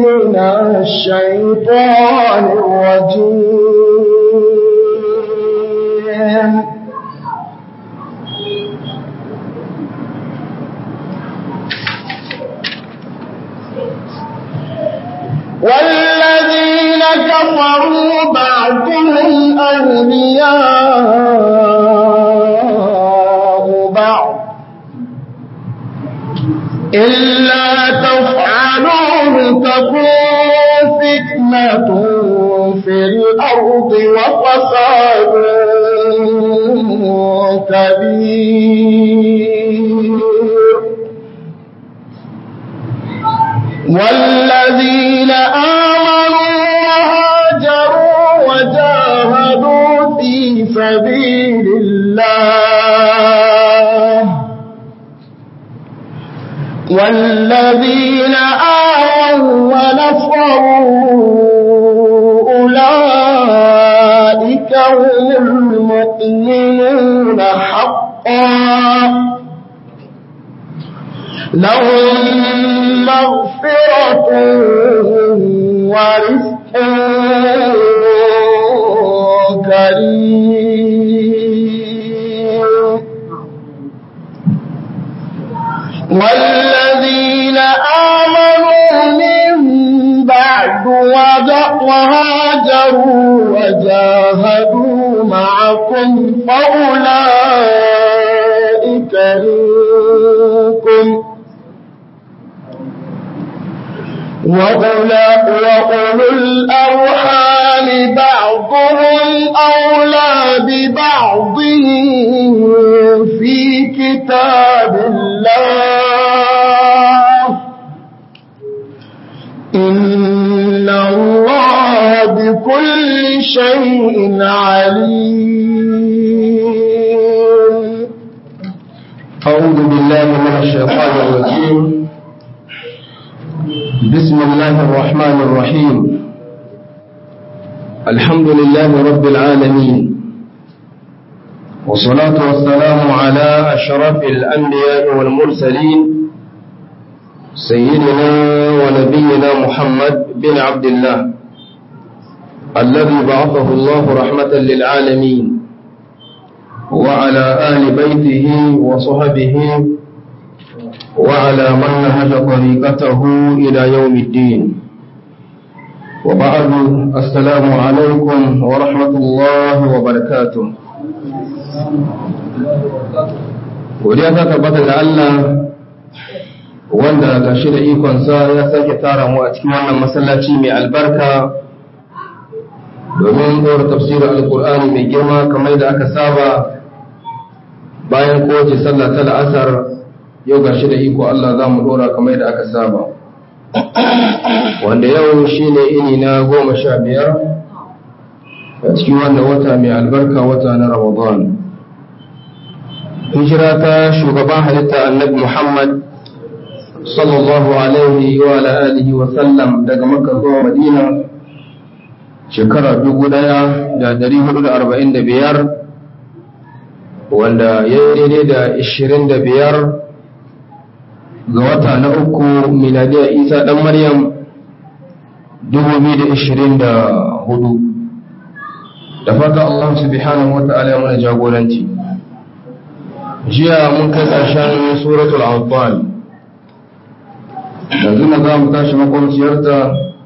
من الشيطان الرجيم والذين كفروا بعضهم أولياء بعض إلا تفعلوا تكون فتنة في الأرض وفساد كبير والذين آمنوا وهاجروا وجاهدوا في سبيل الله والذين آووا ونصروا أولئك هم المؤمنون حقا لهم مغفرة ورزق كريم والذين آمنوا من بعد وهاجروا وجاهدوا معكم فأولئك منكم وأولو الأرحام بعضهم أولى ببعض في كتاب الله إن الله بكل شيء عليم أعوذ بالله من الشيطان الرجيم بسم الله الرحمن الرحيم الحمد لله رب العالمين والصلاة والسلام على أشرف الأنبياء والمرسلين سيدنا ونبينا محمد بن عبد الله الذي بعثه الله رحمة للعالمين وعلى آل بيته وصحبه وعلى من نهج طريقته إلى يوم الدين وبعد السلام عليكم ورحمة الله وبركاته Godiya ta tabbata da Allah wanda ga shi da ikonsa ya sake tara mu a cikin wannan masallaci mai albarka domin ɗora tafsirin alkur'ani mai girma kamar da aka saba bayan kowace sallah ta la'asar yau ga shi da iko Allah za mu ɗora kamar da aka saba wanda yau shi ne ini na goma sha biyar a cikin wannan wata mai albarka wata na ramadan hijira ta shugaban halitta annabi muhammad sallallahu alaihi wa alihi wa sallam daga makka zuwa madina shekara dubu ɗaya da dari hudu da arba'in da biyar wanda ya yi daidai da ishirin da biyar ga wata na uku miladiyar isa ɗan maryam dubu biyu da ishirin da hudu da fata allah subhanahu wa ta'ala ya mana jagoranci jiya mun kai ƙarshen suratul anfal yanzu na za mu tashi makwamciyarta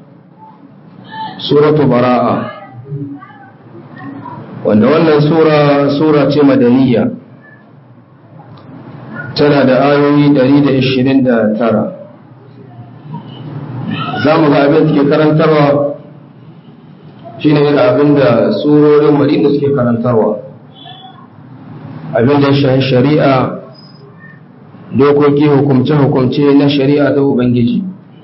suratu bara'a wanda wannan sura sura ce madaniya tana da ayoyi 129 za mu ga abin suke karantarwa shi ne abin da surorin madina suke karantarwa abin da shahin shari'a dokoki hukumce-hukumce na shari'a ta ubangiji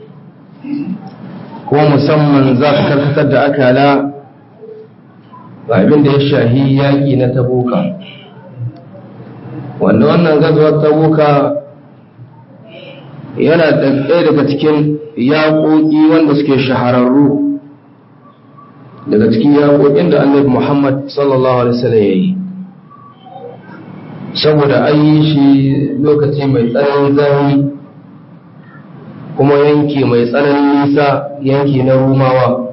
ko musamman za ka karkatar da akala ga abin da ya shahi yaƙi na tabuka wanda wannan gazuwar tabuka yana ɗaya daga cikin yaƙoƙi wanda suke shahararru daga cikin yaƙoƙin da annabi muhammad sallallahu alaihi wasallam ya yi saboda an yi shi lokaci mai tsananin zafi kuma yanki mai tsananin nisa yanki na rumawa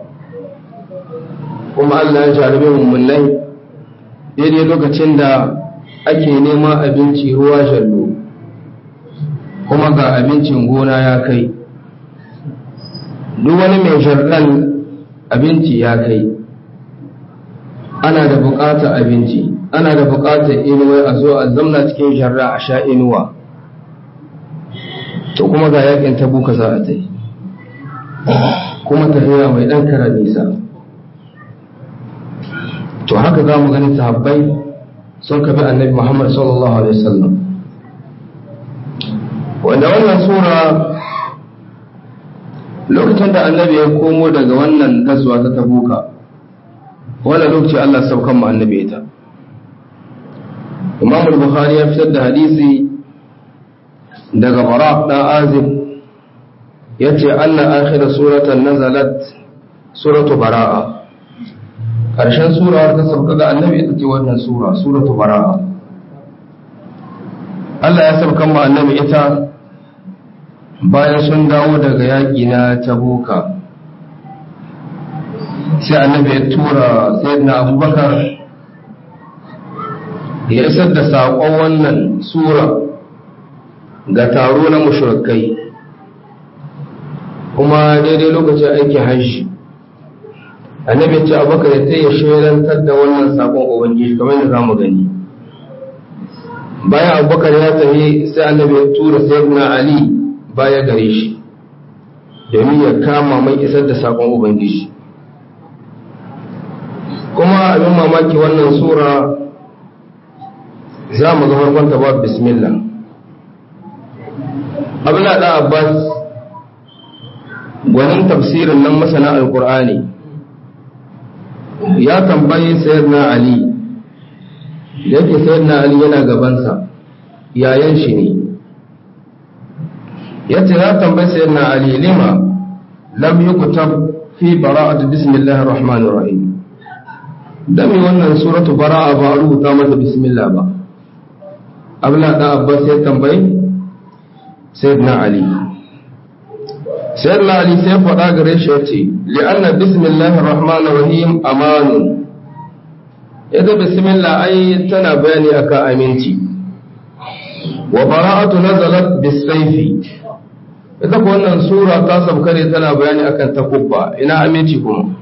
kuma Allah ya jarabe mummunai daidai lokacin da ake neman abinci ruwa shallo kuma ga abincin gona ya kai duk wani mai sharɗan abinci ya kai ana da buƙatar abinci ana da buƙatar inuwa a zo a zamna cikin sharra a sha inuwa to kuma ga yakin tabuka za a ta yi kuma tafiya mai ɗan kara nisa to haka za mu gani sahabbai sun kabi annabi muhammad sallallahu alaihi wasallam wanda wannan sura lokacin da annabi ya komo daga wannan gazuwa ta tabuka wannan lokaci Allah saukan mu annabi ita Imam al-Bukhari ya fitar da hadisi daga Bara dan Azib yace anna akhir suratan nazalat suratu Bara'a karshen sura ta sauka ga annabi ita ce wannan sura suratu Bara'a Allah ya saukan mu annabi ita bayan sun dawo daga yaƙi na tabuka sai annabi ya tura sayyidina abubakar ya isar da saƙon wannan sura ga taro na mushrikai kuma daidai lokacin aikin hajji annabi ya ce abubakar ya taya shaidantar da wannan saƙon ubangiji kamar da za mu gani bayan abubakar ya tafi sai annabi ya tura sayyidina ali baya gare shi domin ya kama mai isar da sakon ubangiji kuma abin mamaki wannan sura za mu ga farkonta ba bismillah abin da abbas gwanin tafsirin nan masana alkur'ani ya tambayi sayyidina ali yake sayyidina ali yana gabansa yayan shi ne yace ya tambayi sayyidina ali lima lam yukutab fi bara'ati bismillahir rahmanir rahim dami wannan suratu bara'a ba rubuta mata bismillah ba abla da abbas ya tambayi sayyidina ali sayyidina ali sai faɗa gare shi yace li'anna bismillahir rahmanir rahim amanun yadda bismillah ai tana bayani akan aminci wa bara'atu nazalat bis-sayfi ita ko wannan sura ta sauka ne tana bayani akan takubba ina aminci kuma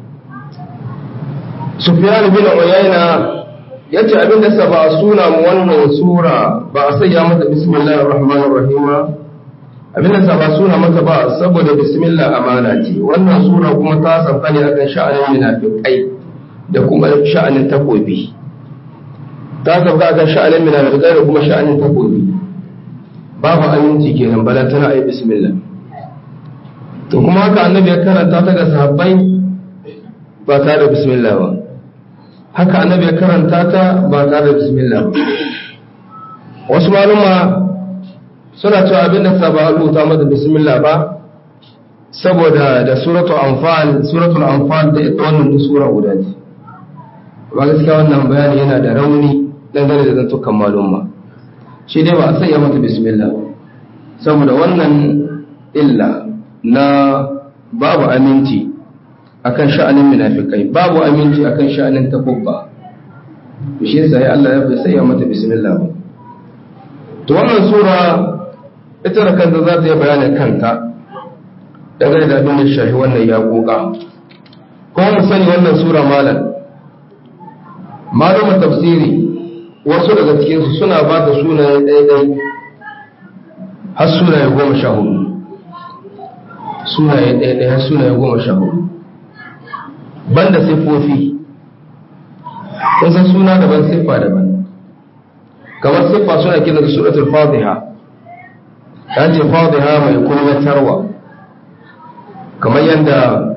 sufyan bin uyayna yace abinda sa ba suna mu wannan sura ba a sayya mata bismillahir rahmanir rahim abinda sa ba suna mata ba saboda bismillah amana ce wannan sura kuma ta sauka ne akan sha'anin munafiqai da kuma sha'anin takobi ta sauka akan sha'anin munafiqai da kuma sha'anin takobi babu aminci kenan bala tana yi bismillah to kuma haka annabi ya karanta ta ga sahabbai ba tare da bismillah ba haka annabi ya karanta ta ba tare da bismillah ba wasu maluma suna cewa abin da ba rubuta mata bismillah ba saboda da suratul anfal suratul anfal da ita wannan sura guda ce ba gaskiya wannan bayani yana da rauni dangane da zantukan maluma shi dai ba a sanya mata bismillah saboda wannan illa na babu aminci akan sha'anin munafikai babu aminci akan sha'anin takubba to shi sai Allah ya bai sanya mata bismillah ba to wannan sura ita da kanta za ta yi bayanin kanta dangane da abin da shafi wannan ya koka kuma mu sani wannan sura malam malamin tafsiri wasu daga cikinsu suna ba da sunaye ɗaiɗai har sunaye goma sha hudu sunaye ɗaiɗai har sunaye goma sha hudu banda siffofi kun san suna daban siffa daban kamar siffa suna kira da suratul fatiha ta ce fatiha mai kunyatarwa kamar yadda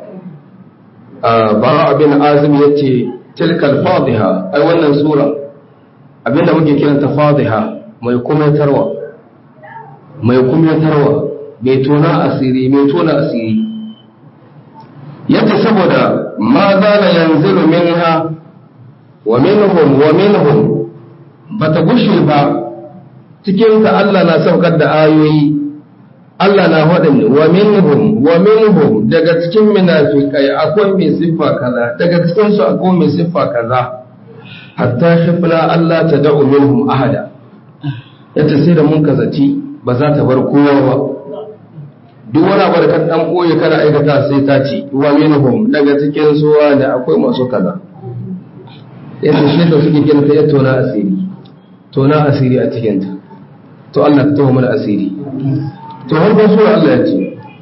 bara abin azumi ya ce tilkal fatiha ai wannan sura abinda muke kiranta fadiha mai kumatarwa mai kumatarwa mai tona asiri mai tona asiri yadda saboda ma zala yanzilu minha wa minhum wa minhum bata gushe ba cikin ta Allah na saukar da ayoyi Allah na faɗin wa minhum wa minhum daga cikin munafikai akwai mai siffa kaza daga cikin su akwai mai siffa kaza hatta shifna Allah ta da'u minhum ahada yace sai da mun kazaci ba za ta bar kowa ba duk wani abu da kan dan boye kana aikata sai ta ce wa minhum daga cikin su da akwai masu kaza yace shi da suke gina ta tona asiri tona asiri a cikin ta to Allah ta tawo mana asiri to har ba sura Allah ya ce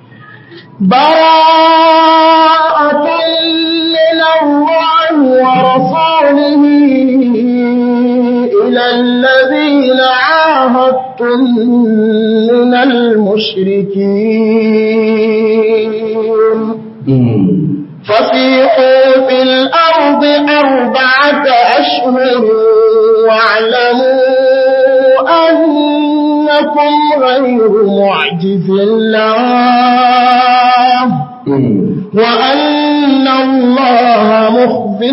براءة من الله ورسوله إلى الذين عاهدتم من المشركين فسيحوا في الأرض أربعة أشهر واعلموا أنكم غير معجز الله وأن الله مخزي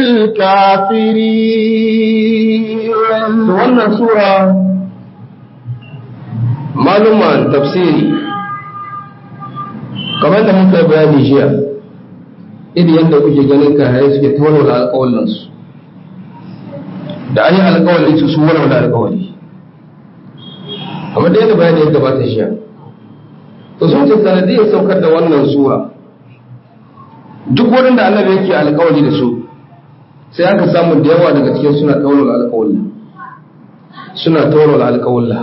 الكافرين wannan sura maluman tafsiri kamar da muka bayani jiya irin yadda kuke ganin kayarai suke ta walwala alƙawalinsu da an yi alƙawalin su su walwala alƙawali kamar da yadda bayani ya gabata jiya to sun ce sanadiyar saukar da wannan sura duk wurin da annabi yake alƙawali da su sai aka samu da yawa daga cikin suna taurala alƙawalla suna taurala alƙawalla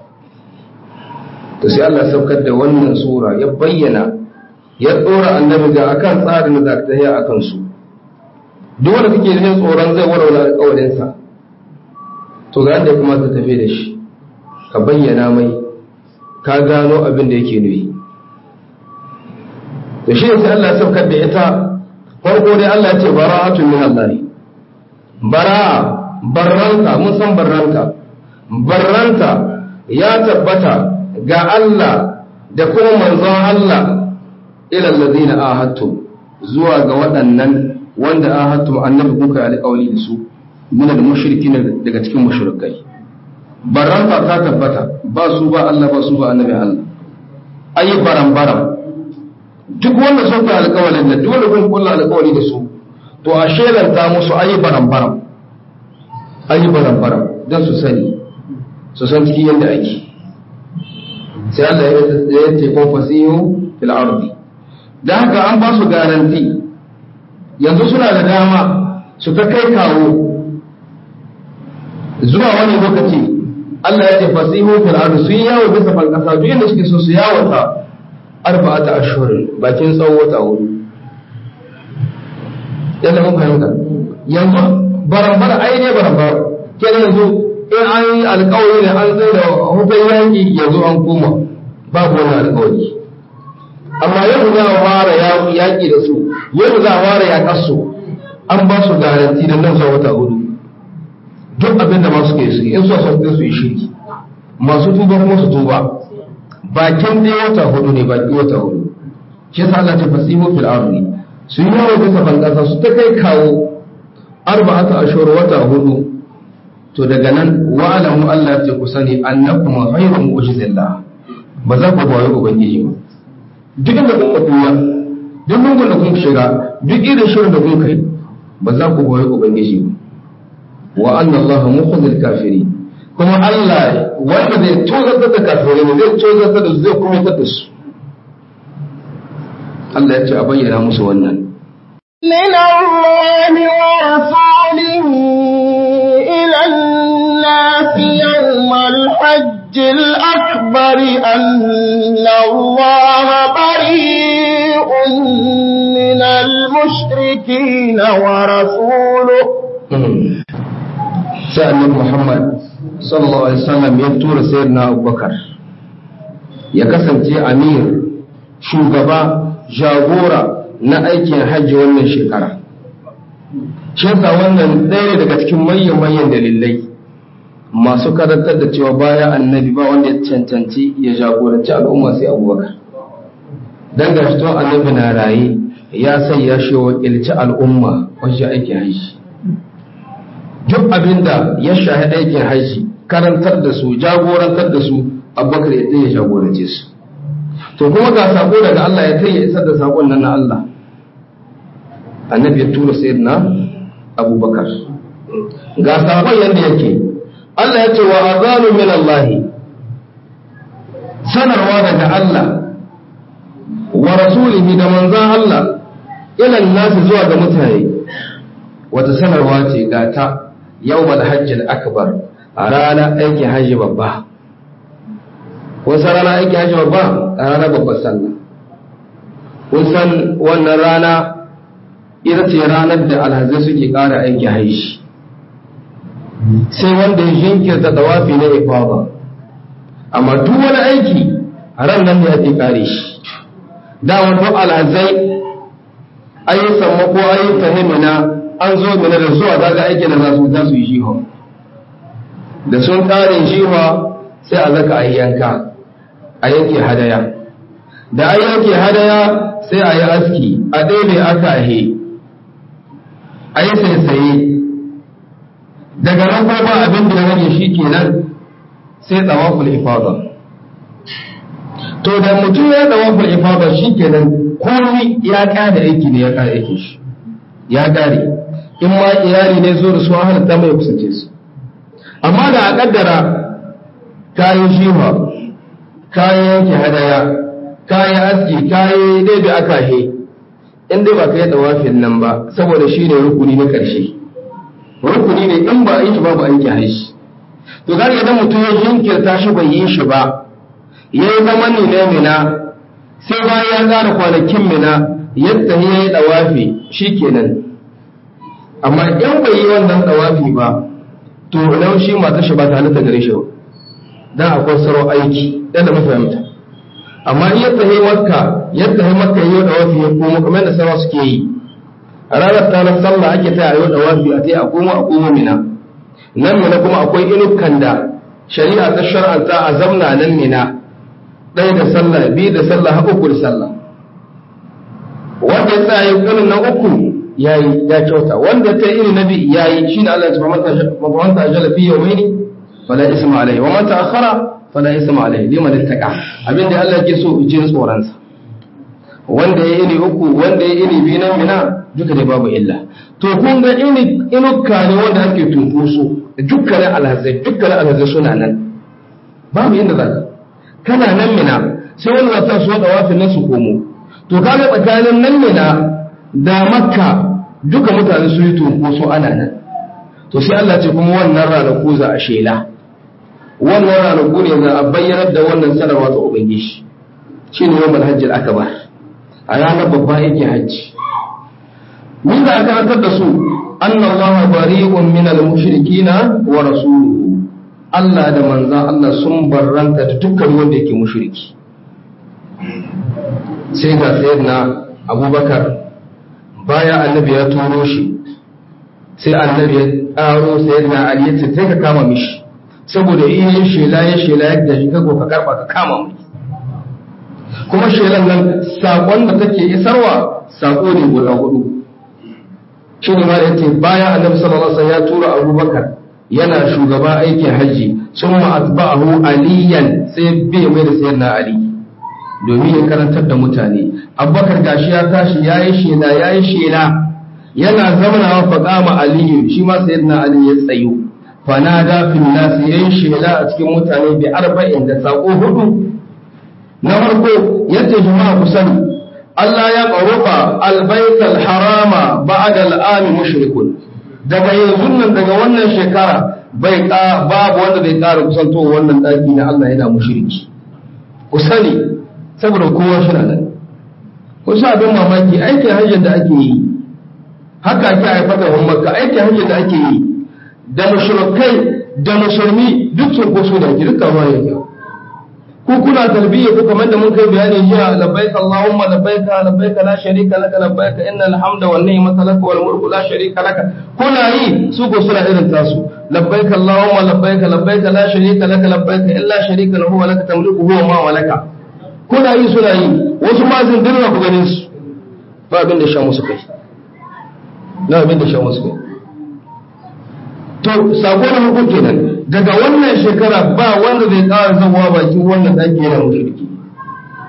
to sai Allah saukar da wannan sura ya bayyana ya tsora annabi ga akan tsarin da ta yi akan su duk wanda kake jin tsoron zai warware alƙawarinsa to ga da kuma ta tafi da shi ka bayyana mai ka gano abin da yake nufi to shi sai Allah ya saukar da ita farko dai Allah ya ce bara'atun min Allah bara'a barranta mun san barranta barranta ya tabbata ga Allah da kuma manzon Allah ila allazina ahadtu zuwa ga waɗannan wanda ahadtu annabi kuka alƙawli da su min al-mushrikin daga cikin mushrikai barranta ta tabbata ba su ba Allah ba su ba annabi Allah ayi baran baran duk wanda sun fi alƙawalin da duk wanda kun kulla alƙawari da su to a shelanta musu ayi baran baran ayi baran baran don su sani su san cikin yadda ake sai Allah ya ce kun fasihu fil ardi da haka an ba su garanti yanzu suna da dama su ta kai kawo zuwa wani lokaci Allah ya ce fasihu fil ardi sun yawo bisa falkasa duk inda suke so su yawata arba'ata ashhurin bakin tsawon wata hudu yadda mun fahimta yanzu barambara ai ne barambara kenan yanzu in an yi alkawari da an zai da hukun yanki yanzu an koma babu wani alkawari amma yau za a fara yaƙi da su yau za a fara yaƙar su an ba su garanti da nan zuwa wata hudu duk abin da masu ke su in su sun su yi shirki masu tuba kuma su tuba bakin dai wata hudu ne baki wata hudu shi yasa Allah ta fasihu fil ardi su yi yawo bisa bankasa su ta kai kawo arba'ata ashhur wata hudu to daga nan wa'alamu Allah ya ce ku sani annakum ghayru mu'jizillah ba za ku bayi ubangiji ba duk inda kun ka tuya duk lungun da kun shiga duk irin shirin da kun kai ba za ku bayi ubangiji ba wa anna Allah mukhzil kafirin kuma Allah wanda zai tozartar da kafirai ne zai tozartar da zai kuma da su Allah ya ce a bayyana musu wannan من الله ورسوله إلى الناس يوم الحج الأكبر أن الله بريء من المشركين ورسوله sai annabi Muhammad sallallahu alaihi wasallam ya tura sayyidina Abubakar ya kasance amir shugaba jagora na aikin hajji wannan shekara shi yasa wannan ɗaya daga cikin manyan manyan dalilai masu karantar da cewa baya annabi ba wanda ya cancanci ya jagoranci al'umma sai abubakar dan gashi to annabi na raye ya sai ya shi wakilci al'umma wajen aikin hajji duk abinda ya shahi aikin hajji karantar da su jagorantar da su abubakar ya ya jagorance su to kuma ga sako daga Allah ya kai ya isar da sakon nan na Allah annabi ya tura sayyidina abubakar ga sakon yadda yake Allah ya ce wa azanu min Allah sanarwa daga Allah wa rasulihi da manzan Allah ilan nasu zuwa ga mutane wata sanarwa ce ga ta yawmal hajjil akbar a ranar aiki hajji babba wasu rana aiki hajji babba a ranar babbar sallah kun san wannan rana ita ce ranar da alhazai suke ƙara aiki haishi sai wanda ya jinkirta tawafi na ifada amma duk wani aiki a ran nan ne ake ƙare shi dawon duk alhazai ayi sammako ayi fahimina an zo mina da zuwa daga aiki da za su za su yi jiho da sun ƙare jiho sai a zaka ayi yanka a yanke hadaya da an yanke hadaya sai a yi aski a ɗebe aka he a yi saisaye daga nan kuma ba abin da ya rage shi kenan sai tsawaful ifada to da mutum ya tsawaful ifada shi kenan komai ya ƙara aiki ne ya ƙara aiki shi ya ƙare in ma iyali ne zo da su an halatta mai kusance su amma da a ƙaddara kayan shiwa kayan yanke hadaya kayan aski kayan daidai aka he in dai ba ka yi tsawafin nan ba saboda shi ne rukuni na ƙarshe rukuni ne in ba a yi shi ba ba a yi haishi to ga idan mutum ya jinkirta shi bai yi shi ba ya yi zaman ne na mina sai bayan ya ƙara kwanakin mina yadda ya yi ɗawafi shi kenan amma in bai yi wannan ɗawafi ba to nan shi mata shi ba ta halitta gare shi ba dan akwai sarau aiki dan da mafahimta amma in yadda ya yi makka yadda ya yi makka ya yi ɗawafi ya komo kamar da sarau suke yi a ranar tanar sallah ake ta yi ɗawafi a ta yi a komo a komo mina nan mina kuma akwai inukan da shari'a ta shar'anta a zamna nan mina ɗaya da sallah biyu da sallah har uku da sallah wanda ya tsaya yin na uku ya yi ya kyauta wanda ta iri na biyu ya yi shi ne Allah ya ce man ta ajala fi yawmaini fala isma alaihi wa man ta akhara fala isma alaihi liman ittaqa abinda Allah yake so jin tsoron sa wanda ya iri uku wanda ya iri biyu na mina duka dai babu illa to kun ga ini inuka ne wanda ake tunkuso dukkanin alhazai dukkanin alhazai suna nan babu inda za ka kana nan mina sai wani zata su wada wafin nan su komo to kaga tsakanin nan mina da makka duka mutane su yi tunkuso ana nan to sai Allah ce kuma wannan ranaku za a shela wannan ranaku ne za a bayyanar da wannan sanarwa ta ubangiji shine yawan hajjil akbar a ranar babba yake hajji min da aka hantar da su anna Allah bari'un min al-mushrikina wa rasuluhu Allah da manzan Allah sun barranta da dukkan wanda yake mushriki sai ga sayyidina Abubakar baya annabi ya turo shi sai annabi ya ƙaro sayyidina Ali ya ce sai ka kama mishi saboda in yin shela ya shela yadda shi ka ka karba ka kama mu kuma shelan nan sakon da take isarwa sako ne guda hudu shi ne ma da yace bayan annabi sallallahu alaihi wasallam ya tura Abubakar yana shugaba aikin haji sun ma'atba'ahu aliyan sai bai mai da sayyidina Ali domin ya karantar da mutane Abubakar gashi ya tashi yayi shela yayi shela yana zamanawa faqama aliyu shi ma sayyidina Ali ya tsayo fanada fil nas yayin shela a cikin mutane bi arba'in da sako hudu na farko yace jama'a ku sani Allah ya qaruba albayt alharama ba'da al'am mushrikun daga yanzu nan daga wannan shekara bai babu wanda bai ƙara kusanto wannan daki na Allah yana mushriki ku sani saboda kowa shi nan ku sa abin mamaki aikin hajjin da ake yi haka ake haifar da makka aikin hajjin da ake yi da mushrikai da musulmi duk sun koso da ake dukkan ma yake ku kuna talbiya ku kamar da mun kai bayani jiya labbaik allahumma labbaik labbaik la sharika laka labbaik innal hamda wan ni'mata laka wal mulku la sharika laka kuna yi su ko suna irin tasu labbaik allahumma labbaik labbaik la sharika laka labbaik illa sharika lahu wa laka tamliku huwa ma malaka kuna yi suna yi wasu ma zin dinna ku ganin su ba abin da sha musu kai na abin da sha musu kai to sako na hukun kenan daga wannan shekara ba wanda zai ƙara zawa bakin wannan ɗaki yana mushriki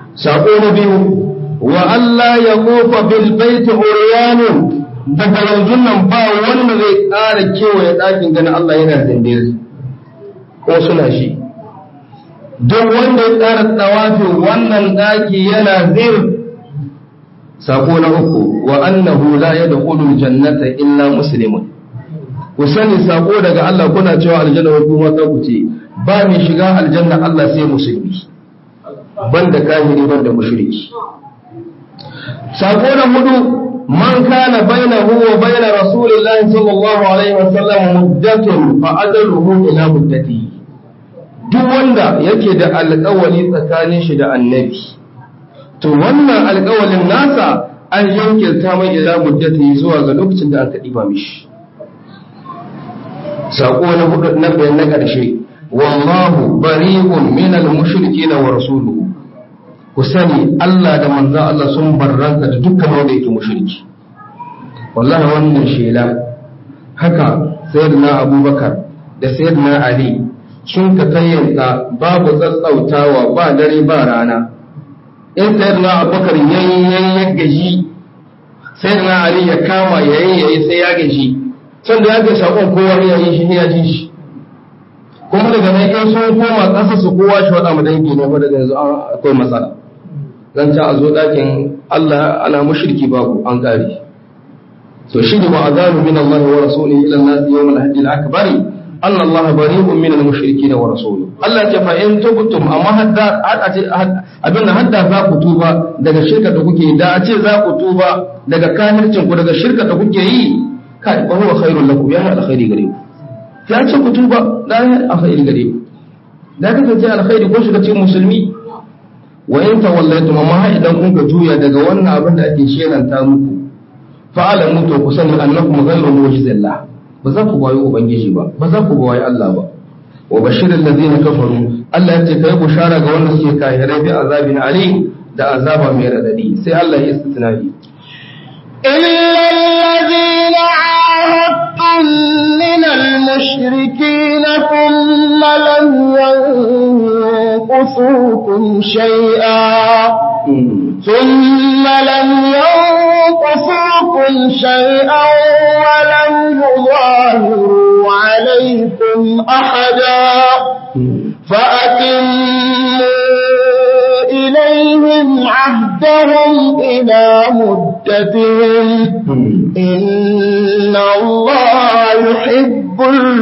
sako na biyu wa Allah ya kofa bil baiti uryanun daga yanzu nan ba wanda zai ƙara kewaye ɗakin ganin Allah yana zindiri ko suna shi duk wanda ya ƙara tsawafi wannan ɗaki yana zir sako na uku wa annahu la yadkhulu jannata illa muslimun ku sani sako daga Allah kuna cewa aljanna wa kuma ta ku ce ba mai shiga aljanna Allah sai musulmi banda kafiri banda mushriki sako na hudu man kana bainahu wa bain rasulillahi sallallahu alaihi wasallam muddatun fa adaluhu ila muddati duk wanda yake da alƙawali tsakanin shi da annabi to wannan alƙawalin nasa an yankilta mai ila muddati zuwa ga lokacin da aka diba mishi sako na hudu na bayan na ƙarshe wallahu bari'un minal mushrikeena wa rasuluhu ku sani Allah da manzan Allah sun barranka da dukkan wanda yake mushriki wallahi wannan shela haka sayyidina abubakar da sayyidina ali sun ka tayyanta babu tsatsautawa ba dare ba rana in sayyidina abubakar yayi ya gaji sayyidina ali ya kama yayi yayi sai ya gaji sanda ya ga sakon kowa ya yi shi ya ji shi kuma daga nan in sun koma ƙasa su kowa shi waɗa mu dangi ne ba daga yanzu akwai matsala zan ci a zo ɗakin Allah ana mushriki babu an ƙari to shi ne ma'azanu min Allah wa rasuli ila an-nas yawm al-hajj al-akbar anna Allah bari'un min al-mushrikeena wa rasuluhu Allah ce fa in tubtum amma hadda abin da hadda za ku tuba daga shirka da kuke da a ce za ku tuba daga kafircin ku daga shirka da kuke yi kai fa huwa khairul lakum ya alkhairi gare ku ya ce ku tuba da alkhairi gare ku da kasance alkhairi ko shiga cikin musulmi wa in tawallaytum amma har idan kun ka juya daga wannan abin da ake shelanta muku fa alamu to ku sani annakum ghayru mu'jizillah ba za ku bayi ubangiji ba ba za ku bayi Allah ba wa bashiril ladina kafaru Allah ya ce kai bushara ga wanda suke kafirai bi azabin alim da azaba mai radadi sai Allah ya istisnai إلا الذين عاهدتم من المشركين ثم لم ينقصوكم شيئا ثم لم ينقصوكم شيئا ولم يظاهروا عليكم أحدا فأتموا إليهم عهدهم إلى مدتهم إن الله يحب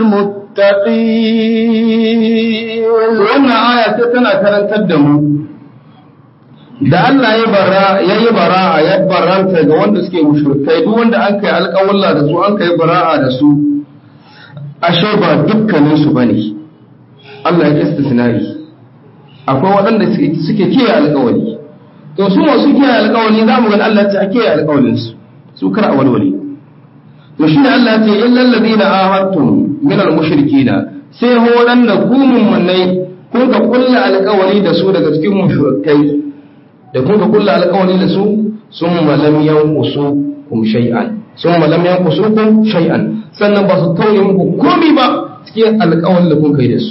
المتقين wannan aya ta tana karantar da mu da Allah ya bara ya yi bara'a ya baranta ga wanda suke mushrikai duk wanda an kai alƙawalla da su an kai bara'a da su ashe ba dukkanin su bane Allah ya istisnai akwai waɗanda suke kiyaye alƙawari to su masu kiyaye alƙawari za mu ga Allah ya ce a kiyaye alƙawarin su su kar a walwale to shi ne Allah ya ce illal ladina ahadtum min al mushrikina sai ho waɗanda ku mummunai kun ka kulla alƙawari da su daga cikin mushrikai da kun ka kulla alƙawari da su sun malam yanqusu kum shay'an sun malam yanqusu kum shay'an sannan ba su tauye muku komai ba cikin alƙawarin da kun kai da su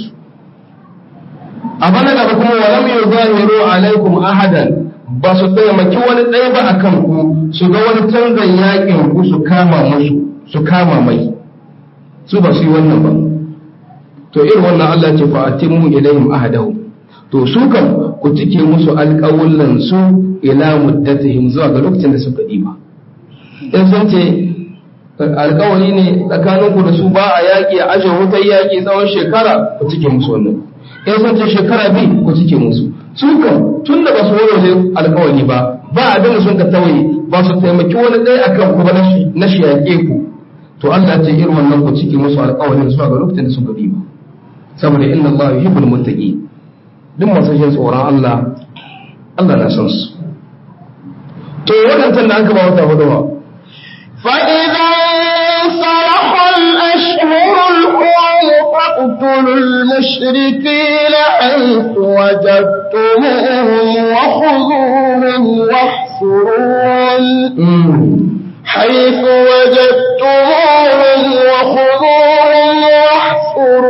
a bana gaba kuma walam yuzahiru alaikum ahadan ba su taimaki wani ɗaya ba akan ku su ga wani canzan yakin ku su kama musu su kama mai su ba su yi wannan ba to irin wannan Allah ce fa atimu ilayhim ahadahum to su kan ku cike musu alƙawullan su ila muddatihim zuwa ga lokacin da suka diba in sun ce alƙawari ne tsakaninku da su ba a yaƙi a ajiye wutar yaƙi tsawon shekara ku cike musu wannan in sun ce shekara biyu ku cike musu su kan tun da ba su warware alkawari ba ba abin da sun ka tawaye ba su taimaki wani ɗaya akan ku ba na shi yaƙe ku to Allah ya ce irin wannan ku cike musu alkawarin zuwa ga lokacin da suka bi ba saboda inna Allah yuhibbul muttaqi duk masu jin tsoron Allah Allah na son su to wadannan da aka ba wata hudu ba فإذا انصرح الأشهر الحرم فاقتلوا المشركين حيث وجدتموهم وخذوهم واحصروهم حيث وجدتموهم وخذوهم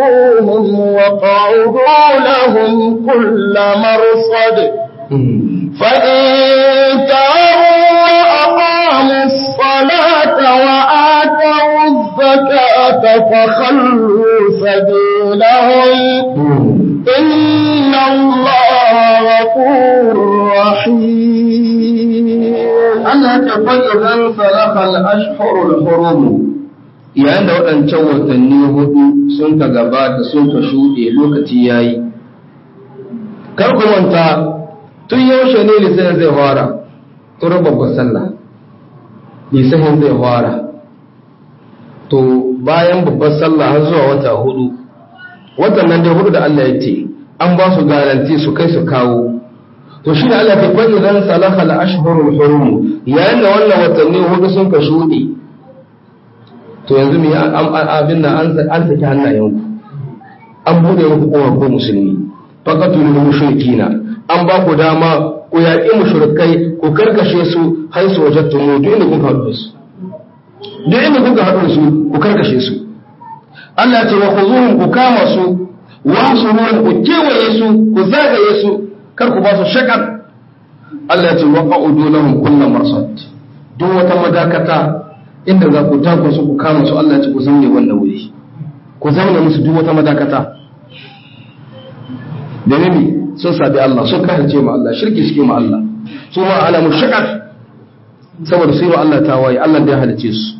واحصروهم وقعدوا لهم كل مرصد فإن تابوا وأقاموا الصلاة وآتوا الزكاة فخلوا سبيلهم إن الله غفور رحيم Allah ta fa'idan salakal ashhurul hurum yayin da waɗancan watanni hudu sun ka gabata sun ka shuɗe lokaci yayi kar ku manta tun yaushe ne lisanin zai fara tun babbar sallah lisanin zai fara to bayan babbar sallah har zuwa wata hudu watan nan dai hudu da Allah ya ce an ba su garanti su kai su kawo to shi da Allah ta fa idan salaha al-ashhurul hurum yayin da wannan watanni hudu sun ka shuɗe to yanzu me abin nan an an saki hannayenku an bude muku kowa ko musulmi faqatul mushrikina an ba ku dama ku yaƙi mushrikai ku karkashe su har su wajattu mu duk inda kuka haɗu su duk inda kuka haɗu su ku karkashe su Allah ce wa khuzuhum ku kama su wa suruhum ku kewaye su ku zagaye su kar ku ba su shakar Allah ce wa qa'udu lahum kullu marsad duk wata madakata inda za ku tako su ku kama su Allah ce ku zaune wannan wuri ku zaune musu duk wata madakata da nemi sun sabi Allah sun kasance ma Allah shirki suke ma Allah su ma ala mushakar saboda su yi wa Allah tawaye Allah da ya halice su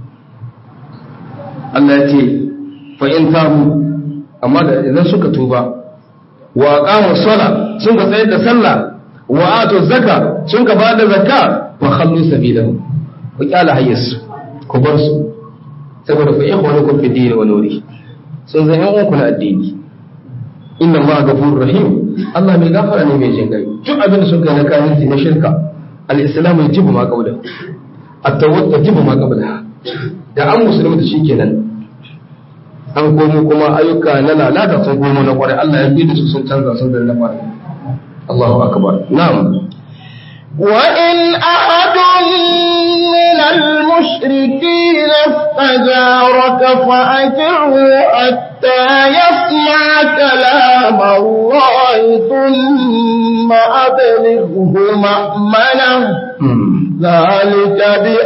Allah ya ce fa in tabu amma da idan suka tuba wa aqamu sala sun ka tsayar da sallah wa atu zakka sun ka bada zakka fa khallu sabilahum ku kyala hayyarsu ku bar su saboda ku ikhwanukum fi dini wa nuri sun zan yan uku na addini inna allaha ghafurur rahim Allah mai gafara ne mai jin gai duk abin da sun kai na kayanci na shirka al-islam yajibu ma qabla at-tawbah yajibu ma qabla da an musulmi da shikenan an komo kuma ayyuka na lalata sun komo na kwarai Allah ya bi da su sun canza sun da na kwarai Allahu akbar na'am وإن أحد من المشركين استجارك فأجره حتى يسمع كلام الله ثم أبلغه مأمنه ذلك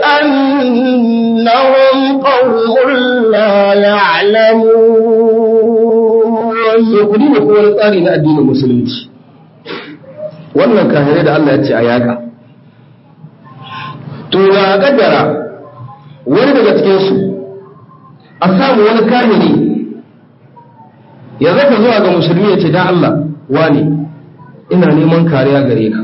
بأنهم قوم لا يعلمون kudi ne kuma wani tsari na addinin musulunci wannan kahirai da Allah ya ce a yaƙa to na kaddara wani daga cikinsu a samu wani kahiri ya zaka zuwa ga musulmi ya ce dan Allah wani ina neman kariya gare ka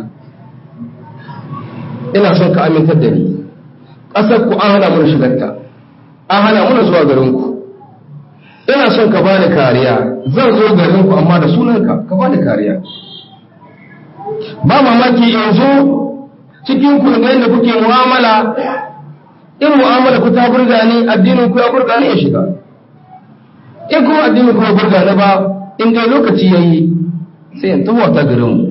ina son ka amintar da ni ƙasar ku an hana mana shigarta an hana mana zuwa garinku ina son ka bani kariya zan zo garinku amma da sunanka ka bani kariya ba mamaki in zo cikin ku ga yadda kuke mu'amala in mu'amala ku ta burga ni addinin ku ya burga ni ya shiga in kuma addinin ku ya burga ni ba in dai lokaci yayi sai in tawo ta garin mu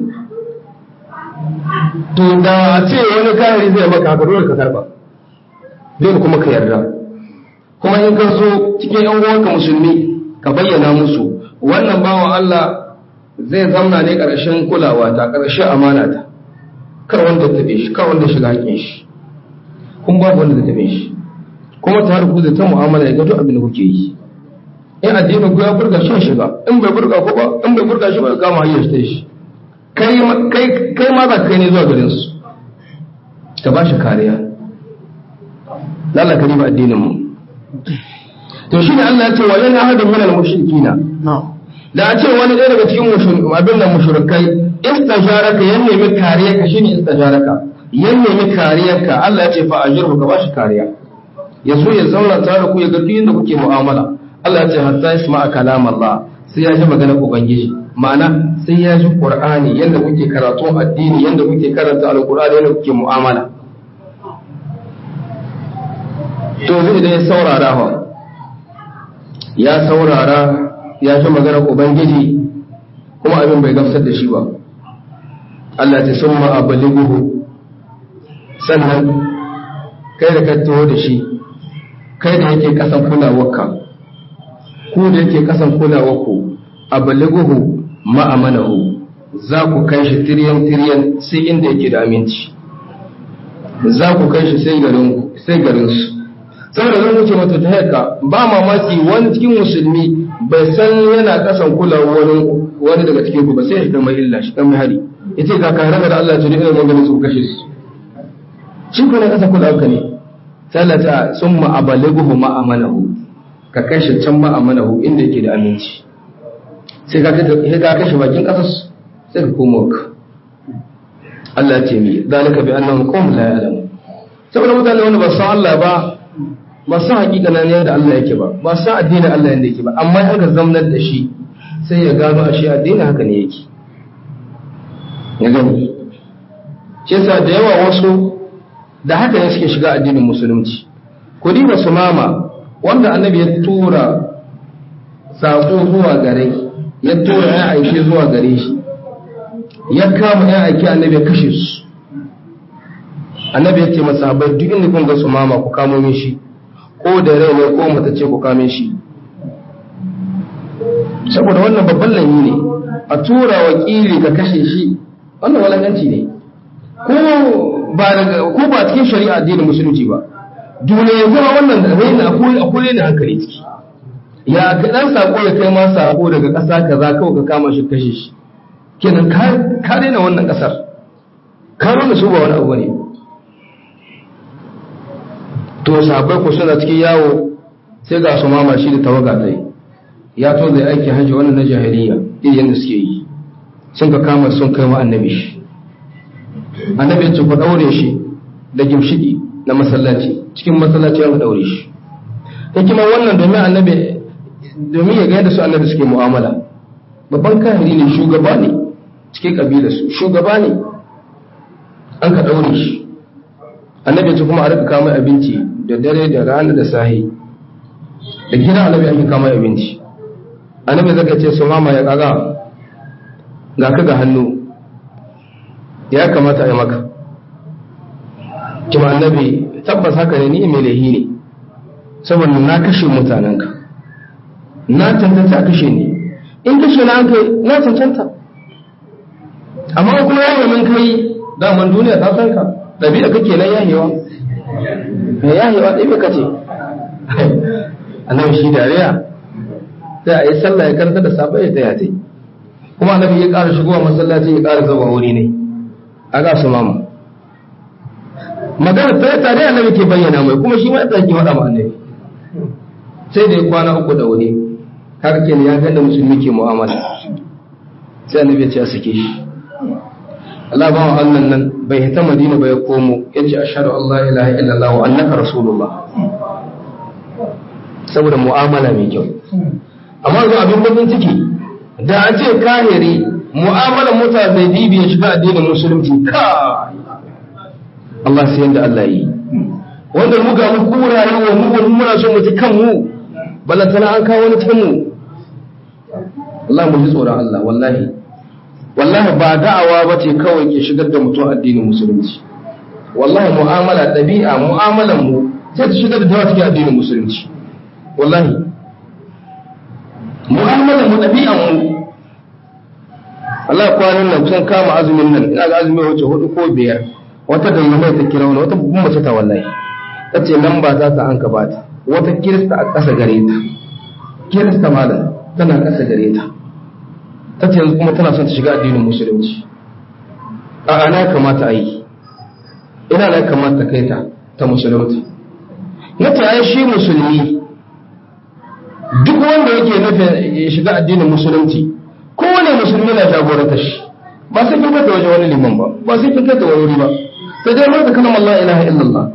to da ce wani kayari zai maka haka dole ka karba dole kuma ka yarda kuma in ka zo cikin yan uwanka musulmi ka bayyana musu wannan bawan Allah zai zamna ne ƙarshen kulawa ta ƙarshen amana ta kar wanda tabe shi kar wanda shiga hakin shi kun babu wanda zai tabe shi kuma ta harku da ta mu'amala ya ga duk abin da kuke yi in addinin ku ya burga shi shiga in bai burga ko ba in bai burga shi ba ya kama hanyar shi shi kai kai kai ma za ka kai ne zuwa garin su ta ba shi kariya lalaka riba addinin mu to shine Allah ya ce wa in ahadun minal mushrikina da a ce wani ɗaya daga cikin abin da mushrikai istajaraka yan nemi kariya ka shine istajaraka yan nemi kariyarka Allah ya ce fa ajirhu ka bashi kariya ya so ya zauna tare da ku ya ga duk inda kuke mu'amala Allah ya ce hatta yasma kalam Allah sai ya ji maganar ubangiji ma'ana sai ya ji qur'ani yanda kuke karatu addini yanda kuke karanta alqur'ani yanda kuke mu'amala to zai da ya saurara fa ya saurara ya ji maganar ubangiji kuma abin bai gamsar da shi ba Allah ta sun ma'abaliguhu sannan kai da ka taho da shi kai da yake kasan kulawarka ku da yake kasan kulawarku abaliguhu ma'amanahu za ku kai shi tiryan tiryan sai inda yake da aminci za ku kai shi sai garin sai garin su saboda zan wuce mata ta haka ba mamaki wani cikin musulmi bai san yana kasan kula wani wani daga cikin ku ba sai ya mai illa shi kan mai hari yace ga kare da Allah ta da maganin su kashe su shi ko ne kasa kula ka ne sai Allah ta summa abalighu ma amanahu ka kai shi can ma amanahu inda yake da aminci sai ka ka kashe bakin kasar sai ka koma ka Allah ce mi zalika bi annahum qawm la ya'lamun saboda mutane wanda ba san Allah ba ba san hakika na ne da Allah yake ba ba san addinin Allah yanda yake ba amma in ka zamnar da shi sai ya gano a shi addinin haka ne yake ya gani shi yasa da yawa wasu da haka ne suke shiga addinin musulunci ku diba su mama wanda annabi ya tura saƙo zuwa gare ya tura ya aike zuwa gare shi ya kama ya aike annabi ya kashe su annabi ya ce masa haɓar duk inda kun ga su mama ku kamo min shi ko da rai ne ko mata ce ku kame shi saboda wannan babban lami ne a tura wakili ka kashe shi wannan walakanci ne ko ba daga ko ba cikin shari'a addinin musulunci ba duniya zama wannan raina akwai ne hankali ciki ya ka dan sako ya kai ma sako daga ƙasa kaza kawai ka kama shi kashe shi kenan ka daina wannan ƙasar ka nuna su ba wani abu ne to sahabbai ku suna cikin yawo sai ga su mama shi da tawaga ta yi ya to zai aiki hajji wannan na jahiliya irin da suke yi sun ka kama sun kai ma annabi shi annabi ya ce ku daure shi da gimshiki na masallaci cikin masallaci ya daure shi hikima wannan domin annabi domin ya ga yadda su annabi suke mu'amala babban kahiri ne shugaba ne cikin kabila su shugaba ne an ka daure shi annabi ya ce kuma a rika kama abinci da dare da rana da sahi da gida annabi ake kama abinci annabi zaka ce su mama ya kaga ga ka ga hannu ya kamata a yi maka kima annabi tabbas haka ne ni mai lahi ne saboda na kashe mutanenka na cancanta kashe ne in kashe na kai na cancanta amma kuma ya min kai daman duniya ta san ka ɗabi'a kake nan yahewa mai yahewa ɗabi'a kace annabi shi dariya sai a yi sallah ya karanta da safe ya taya ta kuma annabi ya ƙara shigowa masallaci ya ƙara zama wuri ne a ga su mama magana ta tare annabi ke bayyana mai kuma shi ma ya tsaki faɗa ma annabi sai da ya kwana uku da wuri har ke ya ganda musulmi ke mu'amala sai annabi ya ce a sake shi Allah ba wa Allah nan bai hita Madina ba ya komo ya ce ashhadu an la ilaha illallah wa annaka rasulullah saboda mu'amala mai kyau amma zo abin bakin ciki da a ce kahiri mu'amalar mutane zai dibi ya shiga addinin musulunci ka Allah sai yanda Allah yi wanda mu ga mu kura yawa mu wani muna so mu ji kanmu balantana an kawo wani kanmu Allah mu ji tsoron Allah wallahi wallahi ba da'awa ba ce kawai ke shigar da mutum addinin musulunci wallahi mu'amala ɗabi'a mu'amalan mu sai ta shigar da dawa cikin addinin musulunci wallahi mu'amalan mu ɗabi'an mu Allah kwanan nan kusan kama azumin nan ina ga azumi wace hudu ko biyar wata da mai ta kira wani wata babban mace ta wallahi ta ce nan ba za ta an ka bata wata kirista a ƙasa gare ta kirista malam tana ƙasa gare ta ta ce yanzu kuma tana son ta shiga addinin musulunci a ana kamata a yi ina na kamata kai ta ta musulunci na ta ai shi musulmi duk wanda yake nufin ya shiga addinin musulunci kowane musulmi na jagoranta shi ba sai kin kai wajen wani liman ba ba sai kin kai wani wuri ba sai dai mata kalmar la ilaha illallah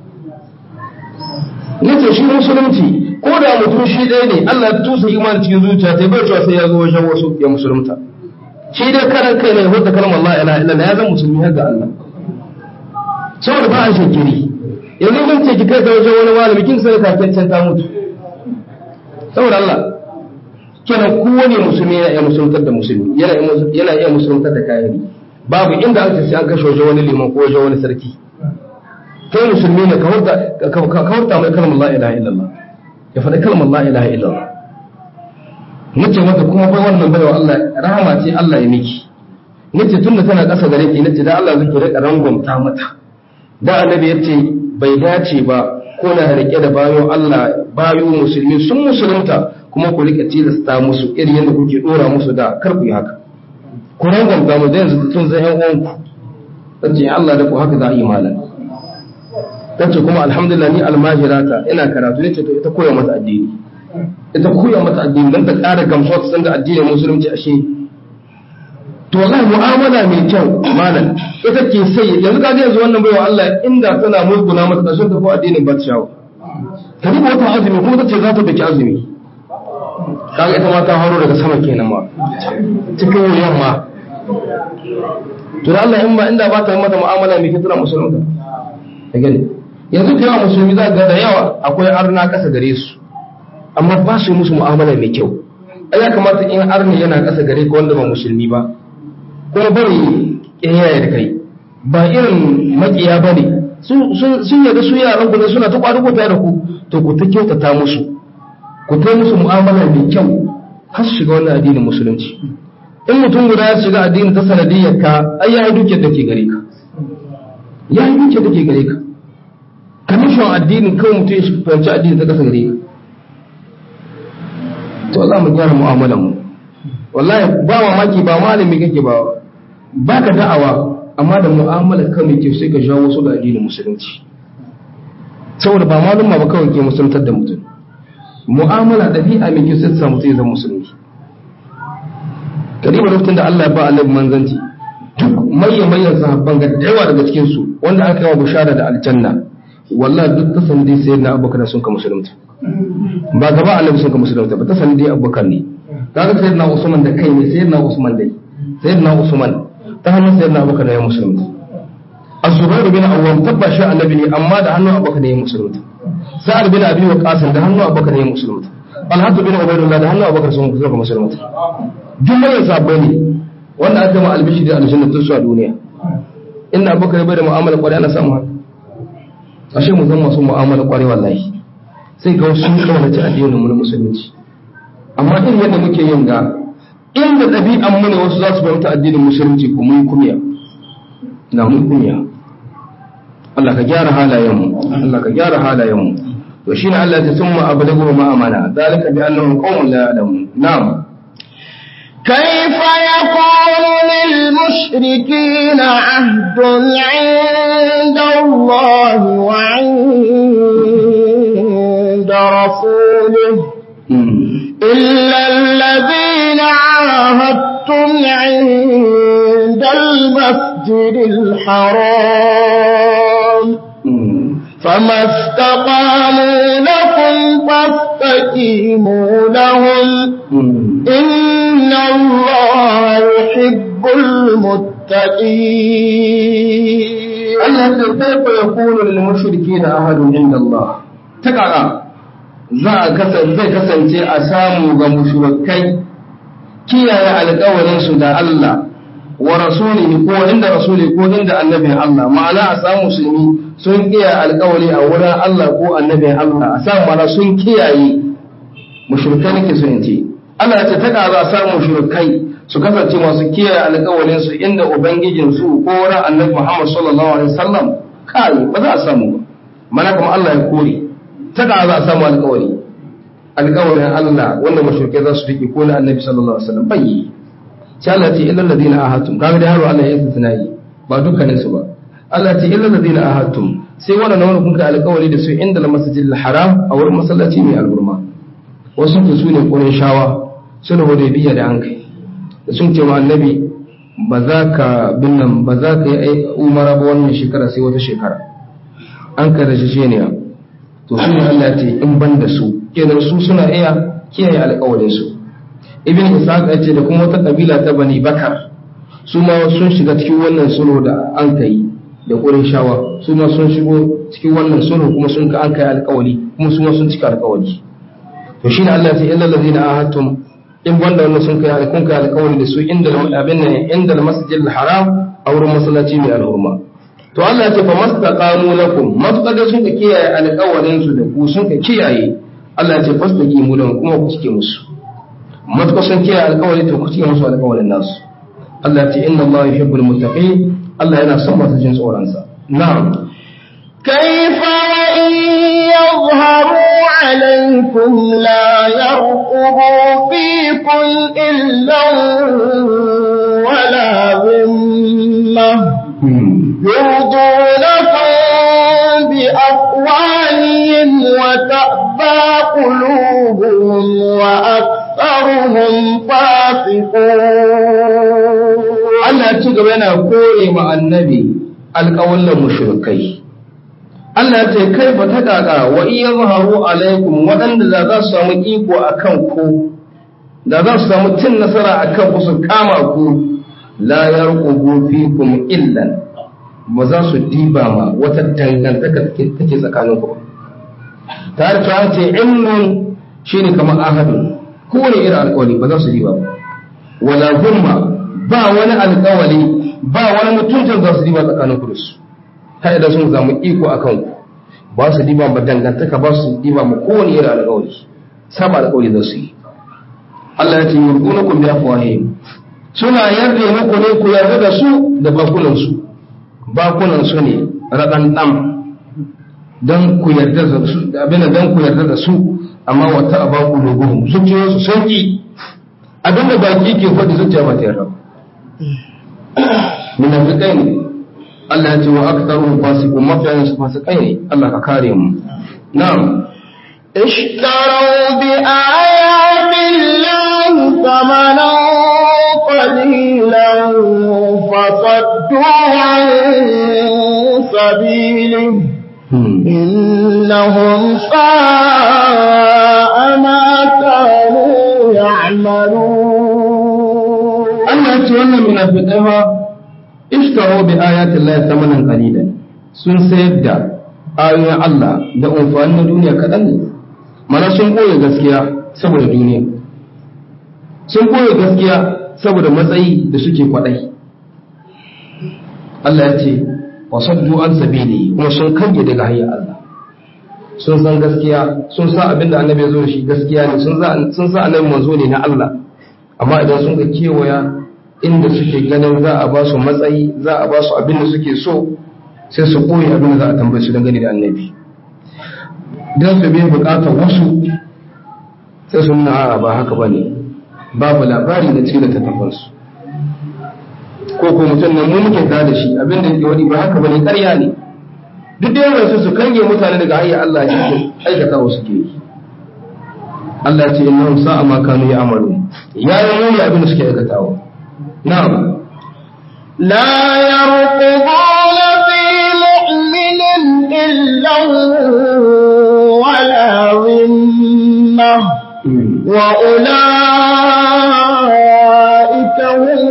nace shi musulunci ko da mutum shi ɗaya ne Allah ya tusa imani cikin zuciya sai bai cewa sai ya zo wajen wasu ya musulunta shi dai karan kai ne wata kalmar la ilaha illallah ya zama musulmi har ga Allah saboda ba a shekiri yanzu mun ce ki kai ta wajen wani malami kin sai kafin ta mutu saboda Allah kenan kowane musulmi yana iya musuluntar da musulmi yana iya musuluntar da kayari babu inda aka sai an kashe wajen wani liman ko wajen wani sarki kai musulmi ne ka hurta mai kalmar la ilaha illallah ya faɗi kalmar la ilaha illallah nace mata kuma bai wannan baiwa Allah rahama ce Allah ya miki nace tunda tana ƙasa gare ki nace da Allah zai rika rangwamta mata da annabi yace bai dace ba ko na rike da bayo Allah bayo musulmi sun musulunta kuma ku rika tilasta musu irin yadda kuke dora musu da kar ku yi haka ku rangwamta mu da yanzu tun zai yan uwanku tace Allah da ku haka za a yi malam tace kuma alhamdulillah ni almajirata ina karatu nace to ita koya mata addini ita koya mata addini dan ta ƙara gamsuwa ta san da addinin musulunci ashe to wallahi mu'amala mai kyau malam ita ke sai yanzu ka ga yanzu wannan baiwa Allah inda tana mulkuna mata da sun tafi addinin ba ta shawo ta duba wata azumi kuma ta ce za ta daki azumi kaga ita ma ta haro daga sama kenan ma cikin wuyan ma to da Allah in ba inda ba ta mata mu'amala mai kyau tana musulunta ka gani yanzu da yawa musulmi za ga da yawa akwai arna kasa gare su amma ba su yi musu mu'amala mai kyau ai ya kamata in arni yana kasa gare ka wanda ba musulmi ba kuma bari kiyaye da kai ba irin makiya ba ne sun yarda su yaran ku ne suna ta kwadugo tare da ku to ku ta kyautata musu ku ta musu mu'amala mai kyau har su shiga wannan addinin musulunci in mutum guda ya shiga addinin ta sanadiyyar ka ai ya yi dukiyar da ke gare ka ya yi dukiyar da ke gare ka kamishin addinin kawai mutum ya fahimci addinin ta kasa gare ka to za mu gyara mu'amalan mu wallahi ba mamaki ba malami kake ba ba ka da'awa amma da mu'amalar ka mai kyau sai ka jawo wasu da addinin musulunci saboda ba malum ba kawai ke musuluntar da mutum mu'amala ɗabi'a mai kyau sai ta samu sai zama musulmi kadiba lokacin da Allah ya ba annabi manzanci duk mayyan mayyan sahabban ga da yawa daga cikin su wanda aka yi wa bushara da aljanna wallahi duk ta sandi sayyidina abubakar sun ka musulunta ba gaba annabi sun ka musulunta ba ta sandi abubakar ne kaga sayyidina usman da kai ne sayyidina usman dai sayyidina usman ta hannun sayyidina abubakar ne ya musulunta az-zubair bin awwam tabbashi annabi ne amma da hannun abubakar ne ya musulunta sa'ad bin abi waqas da hannun abubakar ne ya musulunta talhat bin ubaydullah da hannun abubakar sun ka musulunta jumlayar sabbai ne wanda aka ma albishi da aljanna tun su a duniya inda abubakar bai da mu'amala kwarai ana samu haka ashe mu zama masu mu'amala kwarai wallahi sai ga wasu sun kaunaci addinin mu na musulunci amma irin yadda muke yin ga inda ɗabi'an mu ne wasu za su fahimta addinin musulunci ko mun kumiya na mun kumiya Allah ka gyara halayen mu Allah ka gyara halayen mu to shine Allah ya tsumma abadagu ma amana dalika bi annahum qaumun la ya'lamun na'am كيف يكون للمشركين عهد عند الله وعند رسوله إلا الذين عاهدتم عند المسجد الحرام فما استقاموا لكم فاستقيموا لهم إن الله يحب المتقين Allah ya kaifa yakunu lil mushrikeena ahadun inda Allah ta kaka za a kasance zai kasance a samu ga mushrikai kiyaye alƙawarin su da Allah wa rasulihi ko inda rasuli ko inda annabin Allah ma'ana a samu musulmi sun kiyaye alƙawari a wurin Allah ko annabin Allah a samu mana sun kiyaye mushrikai nake so in ce Allah ya ce ta za a samu mushrikai su kasance masu kiyaye alƙawarin su inda ubangijin su ko wurin annabi Muhammad sallallahu alaihi wasallam kai ba za a samu ba mana kuma Allah ya kore ta za a samu alƙawari alƙawarin Allah wanda mushrikai za su rike ko na annabi sallallahu alaihi wasallam bai sai Allah ce illal ladina ahadtum kaga da yaro Allah ya yi tunayi ba dukkanin su ba Allah ce illal ladina ahadtum sai wannan wanda kun ka alƙawari da su inda masjidil haram a wurin masallaci mai alburma wasu ku su ne ƙurin shawa suna hudaybiya da an kai da sun ce wa annabi ba za ka binnan ba za ka yi umara ba wannan shekara sai wata shekara an ka da shisheniya to su ne Allah ce in ban da su kenan su suna iya kiyaye alƙawarin su ibn ishaq ya ce da kuma wata kabila ta bani bakar su ma sun shiga cikin wannan sulhu da an kai da ƙurin shawa su ma sun shigo cikin wannan sulhu kuma sun ka an kai alƙawari kuma su ma sun cika alƙawari to shi ne Allah ya ce illal ladina ahadtum in wanda wannan sun kai alkun kai alkawari da su inda abin nan inda masjidil haram a wurin masallaci mai alhurma to Allah ya ce fa mastaqamu lakum mastaqada sun ka kiyaye alkawarin su da ku sun ka kiyaye Allah ya ce fastaqimu lahum kuma ku cike musu matuƙa sun kiyaye alkawari to ku cike musu alkawarin nasu Allah ya ce inna Allah yuhibbul muttaqin Allah yana son masu jin tsoron sa na'am كيف وإن يظهروا عليكم لا يرقبوا فيكم إلا ولا ذمة يرضونكم بأقوالهم وتأبى قلوبهم وأكثرهم فاسقون Allah ya ci gaba yana kore ma annabi alƙawallan mushrikai Allah ya ce kai ba ta kaka wa iya zaharu alaikum waɗanda da za su samu iko a kan ku da za su samu cin nasara a kan ku su kama ku la yarqubu fikum illan ba za su diba ma wata dangantaka take take tsakanin ku ta ta ce ilmun shine kamar ahadun kowane irin alƙawari ba za su diba ba wala zumma ba wani alƙawari ba wani mutuncin za su diba tsakanin ku da su har idan sun samu iko a kanku ba su diba ba dangantaka ba su diba ma kowane irin alƙawari saba alƙawari za su yi Allah ya ce yurduna kun bi afwahihim suna yarda muku ne ku yarda da su da bakunan su bakunan su ne radan dam dan ku yarda da su abin dan ku yarda da su amma wata abaku logohum zuciyoyinsu sun ki abinda baki ke faɗi zuciya ba ta yarda munafiqai ne Allah ya ce wa aktharuhum fasiqun mafiyan su fasikai ne Allah ka kare mu na'am اشتروا بآيات الله ثمنا قليلا فصدوا عن سبيله إنهم ساء ما كانوا يعملون Allah ya ce wannan munafiqai ba ishtaro bi ayati Allah thamanan qalilan sun sayar da ayoyin Allah da amfani na duniya kaɗan ne mana sun ɓoye gaskiya saboda duniya sun ɓoye gaskiya saboda matsayi da suke kwaɗai Allah ya ce wasaddu an sabili kuma sun kange daga hanyar Allah sun san gaskiya sun sa abin da annabi ya zo da shi gaskiya ne sun sa annabi manzo ne na Allah amma idan sun ga kewaya inda suke ganin za a ba su matsayi za a ba su abin da suke so sai su koyi abin da za a tambaye su dangane da annabi don su biya bukatar wasu sai sun na ba haka ba ne babu labari da cikin littattafansu ko ko mutum nan mu muke da da shi abin da yake wani ba haka ba ne ƙarya ne duk da yawan su kange mutane daga hanyar Allah shi aikata wasu ke yi Allah ce innahum sa'a ma kanu ya'malu ya yi muni abin da suke aikatawa na'am لا يرقبون في مؤمن إلا ولا ذمة وأولئك هم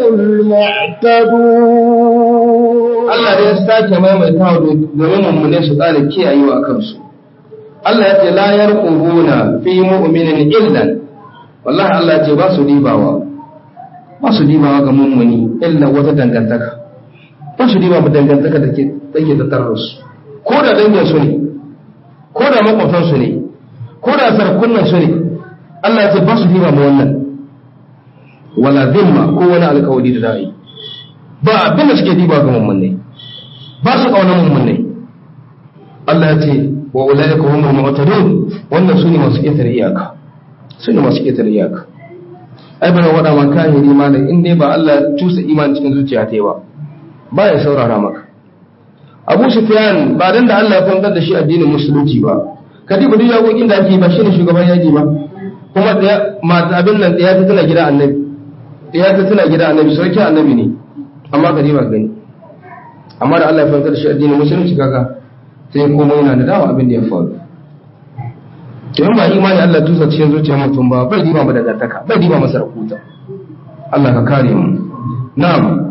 المعتدون Allah ya sake maimaitawa domin mummune su ƙara kiyayewa a kansu Allah ya ce la yarqubuna fi mu'minin illan wallahi Allah ya ce ba su dibawa ba su dibawa ga mummuni illa wata dangantaka ba su diba dangantaka da ke take tattare su ko da dangin su ne ko da makwabtan su ne ko da sarkunan su ne Allah ya ce ba su diba ma wannan wala zimma ko wani alkawari da da'i ba abin da suke diba ga mummuni ba su kauna mummuni Allah ya ce wa ulaika humul mu'tadun wannan sune masu ketare iyaka sune masu ketare iyaka ai bana wada man kahiri malam in dai ba Allah ya tusa imani cikin zuciya ta yi ba ba ya saurara maka Abu Sufyan ba dan da Allah ya fantar da shi addinin musulunci ba kadiba duk yakokin da ake ba shine shugaban yaji ba kuma da mata abin nan da ya ta tana gida annabi ya ta tana gida annabi sarki annabi ne amma kadiba gani amma da Allah ya fantar da shi addinin musulunci kaga sai kuma yana da dawa abin da ya faru to in ba imani Allah tusa cikin zuciyar mutum ba bai diba mu daga taka bai diba masa rakuta Allah ka kare mu na'am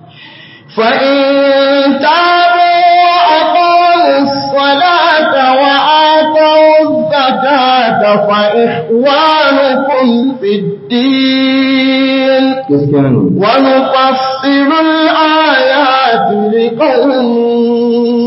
فإن تابوا وأقاموا الصلاة وآتوا الزكاة فإخوانكم في الدين gaskiya ne ونفصل الآيات لقوم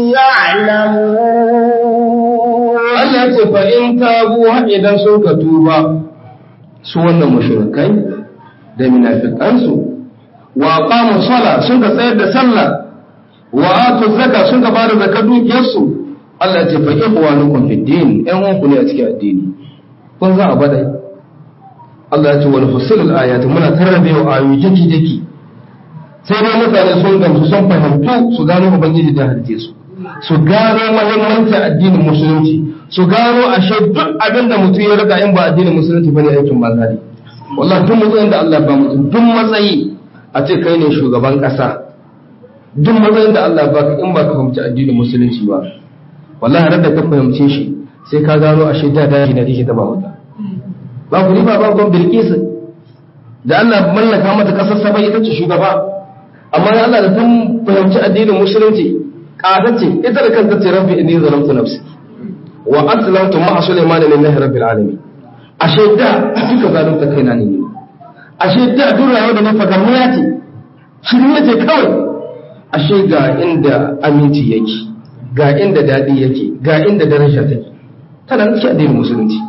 يعلمون Allah ce fa in tabu har idan sun ka tuba su wannan mushrikai da munafiqansu wa aqamu sala sun ka tsayar da sallah wa atu zakka sun ka bada zakar dukiyarsu Allah ya ce fa ikhwanukum fid din ɗan uwanku ne a cikin addini kun za a bada Allah ya ce wal fusilul ayat muna tarrabe wa ayoyi jaki jaki sai dai mutane sun gamsu sun fahimtu su gano ubangiji da halice su su gano muhimmancin addinin musulunci su gano ashe duk abin da mutum ya riga in ba addinin musulunci bane aikin banza ne wallahi duk matsayin da Allah ba mutum duk matsayi a ce kai ne shugaban kasa duk matsayin da Allah ba in ba ka fahimci addinin musulunci ba wallahi har da ka fahimce shi sai ka gano ashe da daji na dake taba wata ba ku riba ba gon bilkis da Allah mallaka mata kasar sabai ita ce shugaba amma ya Allah da tun fahimci addinin musulunci ce ita da kanta ce rabbi inni zalamtu nafsi wa aslamtu ma'a sulaiman lillahi rabbil alamin ashe da duka zalunta kaina ne ashe da duk rayuwar da na fagamniya ce shirme ce kawai ashe ga inda aminci yake ga inda daɗi yake ga inda daraja take tana nake addinin musulunci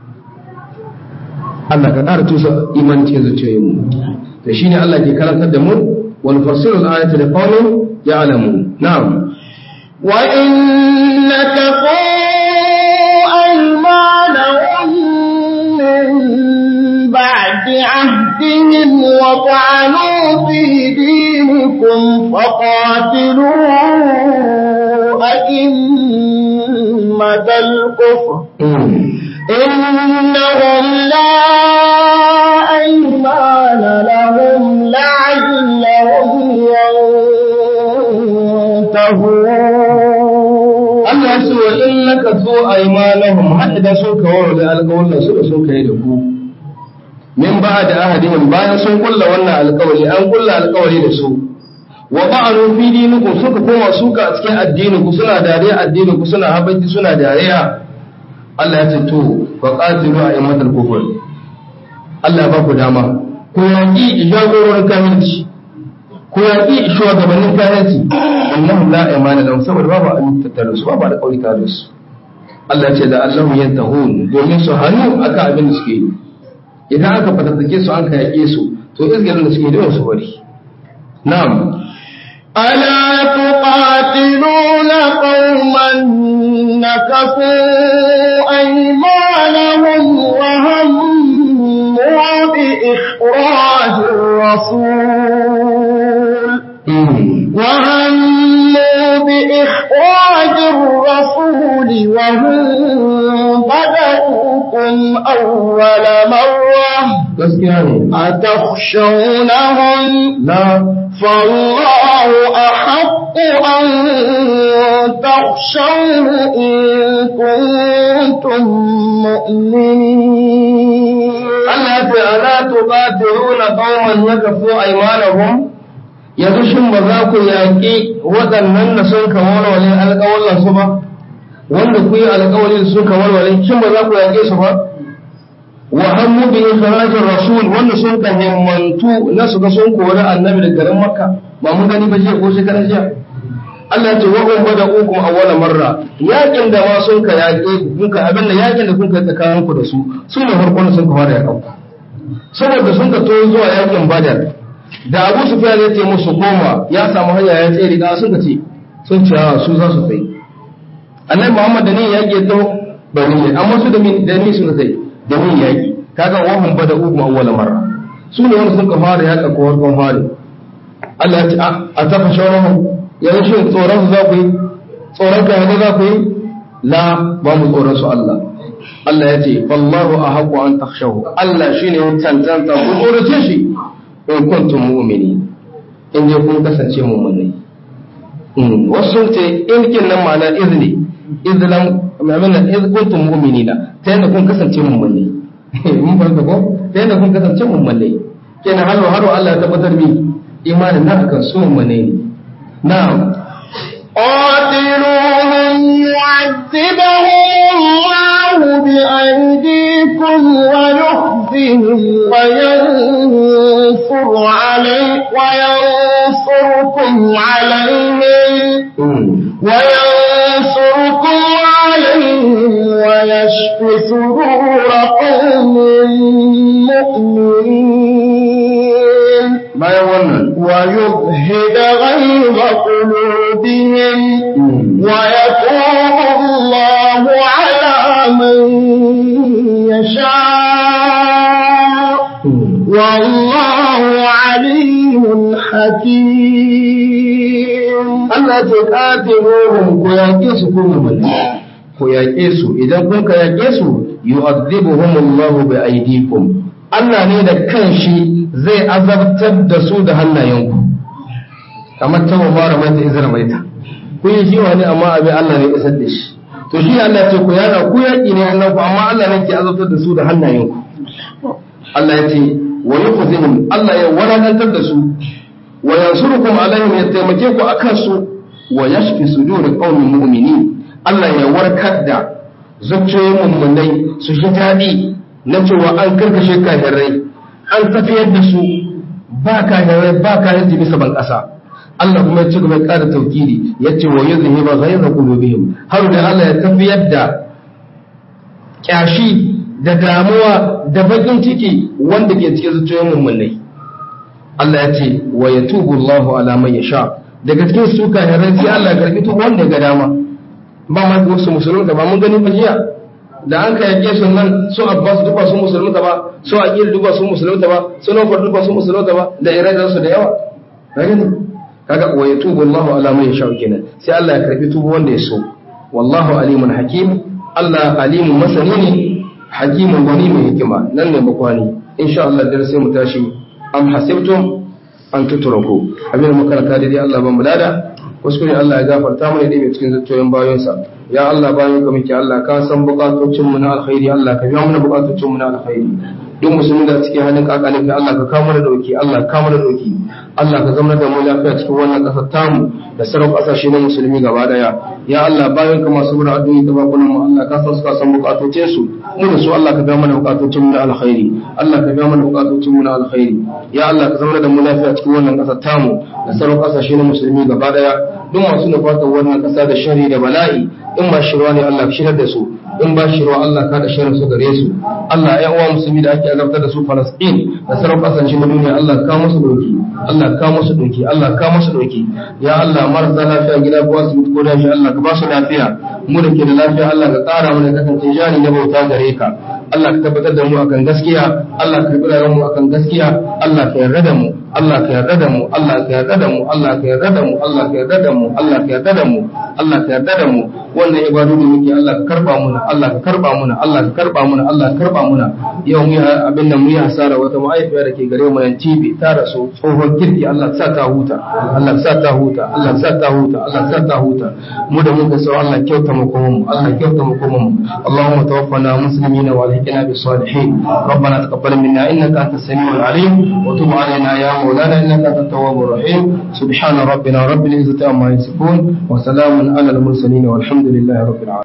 Allah ka ƙara tusa iman cikin zuciyoyinmu da shine Allah ke karantar da mu wal fasilu al-ayati li qaumin ya'lamun na'am wa innaka aymanahum min ba'di ahdihim wa ta'anu fi dinikum faqatilu أئمة الكفر إنهم لا أيمان لهم لعلهم ينتهون Allah ya ce wa in laka zo aymanahum har idan sun kawo da alƙawarin su da sun kai da ku min ba da ahadihim bayan sun kulla wannan alƙawari an kulla alƙawari da su wa ba'alu fi dinikum suka koma suka a cikin addinin ku suna dariya addinin ku suna habanci suna dariya Allah ya ce to fa qatilu a'immatal kufr Allah ba ku dama ku yaki jagororin kafirci ku yaki shugabannin kafirci annahum la imana lahum saboda babu an tattare su babu da kauri tare su Allah ya ce da Allahu yantahun domin su hannu aka abin da suke yi idan aka fatattake su an ka yake su to izgirin da suke da su bari na'am ألا تقاتلون قوما نكثوا أيمانهم وهموا بإخراج الرسول وهموا بإخراج الرسول وهم بدأوكم أول مرة أتخشونهم لا فالله أحق أن تخشوه إن كنتم مؤمنين Allah ce ala tuqatiluna qauman yakafu aymanahum yanzu shin ba za ku yaƙi waɗannan da sun ka walwale alƙawallan su ba wanda ku yi alƙawari da sun ka walwale shin ba za ku yaƙe su ba wa hammu bi ikhrajir rasul wanda sun ka himmantu na su ga sun kori annabi da garin makka ba mun gani ba jiya ko shekaran jiya Allah ya ce wa hum bada'ukum awwala marra yakin da ma sun ka yaƙe kun ka abin da yakin da kun ka tsakanin ku da su su ne farkon sun ka fara yaƙa saboda sun ka to zuwa yakin badar da Abu Sufyan ya ce musu koma ya samu hanya ya tsere da sun ka ce sun ce a su za su tsaye Annabi Muhammad da ne yaƙi to ba ne amma su da min da ni sun tsaye da min yaƙi kaga wa hum bada'ukum awwala marra su ne wanda sun ka fara yaƙa ko farkon fari Allah ya ce a tafa shawarahum yanzu shi tsoron su za ku yi tsoron ka yanzu za ku yi la ba mu tsoron su Allah Allah ya ce wallahu a haƙo an takshahu Allah shi ne cancanta ku tsorace shi in kuntum mu'mini in je kun kasance mu'minai wasu sun ce in kin nan ma'ana izni izlan ma'amina iz kuntum mu'minina ta yadda kun kasance mu'minai mun fahimta ko ta yadda kun kasance mu'minai kenan halo haro Allah ya tabbatar mi imanin na akan su mu'minai ne نعم قاتلوهم يعذبهم الله بأيديكم ويخزهم وينصر علي وينصركم عليهم وينصركم عليهم ويشف صدور قوم مؤمنين bayan wannan قلوبهم ويتوب الله على من يشاء والله عليم حكيم Allah ce qatiluhum ku yaƙe su ku mu'mini ku yaƙe su idan kun ka yaƙe su yu'adhibuhum Allahu bi aydikum Allah ne da kanshi zai azabtar da su da hannayenku kamar ta mabara mai ta izra mai ta kun yi shi wani amma abin Allah ne isar da shi to shi Allah ce ku yaƙa ku yaƙi ne annabi amma Allah ne ke azabtar da su da hannayenku Allah ya ce wa yukhzihim Allah ya walakantar da su wa yansurukum alaihim ya taimake ku akan su wa yashfi sudur qaumin mu'minin Allah ya warkar da zuciyoyin mummunai su shi daɗi na cewa an karkashe kafirai an tafiyar da su ba kafirai ba kafirai bisa ban ƙasa Allah kuma ya ci gaba ya ƙara taukiri ya ce wa yuzhiba ghayra qulubihim har da Allah ya tafiyar da kyashi da damuwa da bakin ciki wanda ke cikin zuciyoyin mummunai Allah ya ce wa yatubu Allahu ala man yasha daga cikin su kafirai sai Allah ya karbi tuba wanda ya ga dama ba ma wasu musulunta ba mun gani ba jiya da an ka yake su nan su abbas duka sun musulunta ba su aqil duka sun musulunta ba su nufar duka sun musulunta ba da iradan su da yawa kaga ne kaga wa yatubu Allahu ala man yasha kenan sai Allah ya karbi tubu wanda ya so wallahu alimun hakim Allah alimun masani ne hakimun wani mai hikima nan ne makwani insha Allah da sai mu tashi am hasibtum an tutraku abin da makaranta dai Allah ban mu lada kuskure Allah ya gafarta mana dai cikin zuciyoyin bayansa ya Allah bayan ka muke Allah ka san bukatocin mu na alkhairi Allah ka biya mana bukatocin mu na alkhairi duk musulmi da cikin halin kakalin ka Allah ka kawo mana dauki Allah ka kawo mana dauki Allah ka zama da mu lafiya cikin wannan kasar tamu da sauran kasashe na musulmi gaba daya ya Allah bayan ka masu mura addu'o'i da bakunan mu Allah ka san su ka san bukatocin su mu da su Allah ka biya mana bukatocin mu na alkhairi Allah ka biya mana bukatocin mu na alkhairi ya Allah ka zama da mu lafiya cikin wannan kasar tamu da sauran kasashe na musulmi gaba daya duk masu nufatar wannan kasa da shari da bala'i in ba shirwa ne Allah ka shirar da su in ba shirwa Allah ka da shirin su gare su Allah ya uwa musulmi da ake azabtar da su Palestine da sauran kasashe na duniya Allah ka musu doki Allah ka musu doki Allah ka musu doki ya Allah marasa lafiya gida ko asibiti ko dashi Allah ka ba su lafiya mu da ke da lafiya Allah ka ƙara mana kasance jani na bauta gare ka Allah ka tabbatar da mu akan gaskiya Allah ka karɓi mu akan gaskiya Allah ka yarda da mu Allah ka yarda da mu Allah ka yarda da mu Allah ka yarda da mu Allah ka yarda da mu Allah ka yarda da mu Allah ka yarda da mu wannan ibadu da muke Allah ka karba muna Allah ka karba muna Allah ka karba muna Allah ka karba muna yau mu abin nan mu yi hasara wata ma'aifiya da ke gare mu nan TV ta rasu tsohon kirki Allah ka sa ta huta Allah ka sa ta huta Allah ka sa ta huta Allah ka sa ta huta mu da muka so Allah kyauta mu kuma mu Allah kyauta mu kuma mu Allahumma tawaffana muslimina wa alhiqna bis salihin ربنا تقبل منا انك انت السميع العليم وتب علينا يا مولانا انك انت التواب الرحيم سبحان ربنا رب العزه عما يصفون وسلام على المرسلين والحمد لله رب العالمين